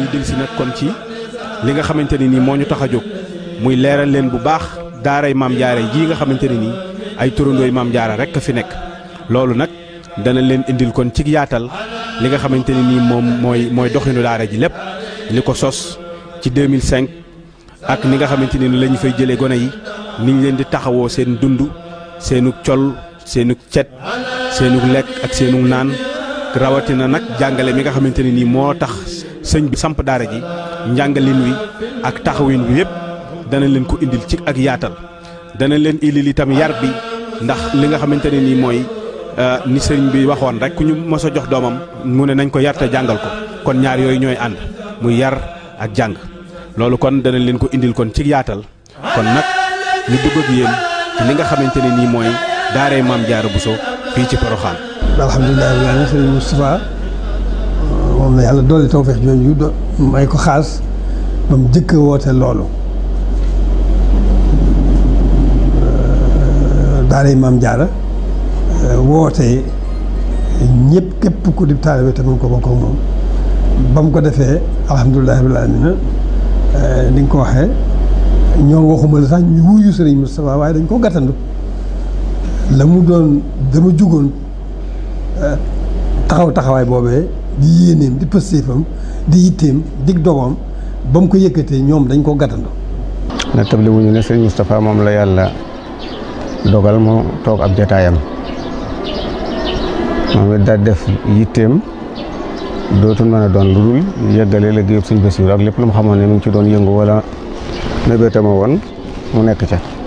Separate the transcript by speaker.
Speaker 1: dellusi nag kon ci li nga xamante ne nii moo ñu tax a jóg muy leeral leen bu baax daaray maam jaara jii nga xamante ne nii ay turandooy maam jaara rek a fi nekk loolu nag dana leen indil kon ci yaatal li nga xamante ne nii moom mooy mooy doxinu daara ji lépp li ko sos ci 2005 ak ni nga xamante ne ni la ñu fay jëlee gone yi ni ñu leen di taxawoo seen dund seenu col seenu cet seenu lekk ak seenu naan rawatina nag jàngale mi nga xamante ne nii moo tax sëñ bi samp daara ji njàngalin wi ak taxawin wi yëpp dana leen ko indil ci ak yaatal dana leen indil itam yar bi ndax li nga xamante ne nii mooy ni sëriñ bi waxoon rek ku ñu mos a jox doomam mu ne nañ ko yar te jàngal ko kon ñaar yooyu ñooy ànd muy yar ak jàng loolu kon dana leen ko indil kon ci yaatal kon nag ñu dugg ak yéen ci li nga xamante ne nii mooy daaray maam Jaara Buso fii ci Poroxaan.
Speaker 2: alhamdulilah rabbil aalamiin sëriñ Moustapha moom la yàlla dolli tawfeex jooju do may ko xaas ba mu jëkk woote loolu daaray maam Jaara woote ñëpp képp ku di taalibe te mën ko bokk ak moom ba mu ko defee alhamdulilah rabbil aalamiin ni nga ko waxee ñoo waxuma la sax ñu wuyu sëriñ Moustapha waaye dañ ko gàttandu la mu doon dama jugoon taxaw taxawaay boobee di yéeneem di pëstéefam di yitteem dig dogoom ba mu ko yëkkatee ñoom dañ ko gàttandu
Speaker 3: na table wuñu ne sëriñ Moustapha moom la yàlla dogal mu toog ab jataayam moom it daal def yitteem dootul mën a doon lu dul yëggale liggéeyub sëñ Basiru ak lépp lu mu xamoon ne mi ngi ci doon yëngu wala mébétama woon mu nekk ca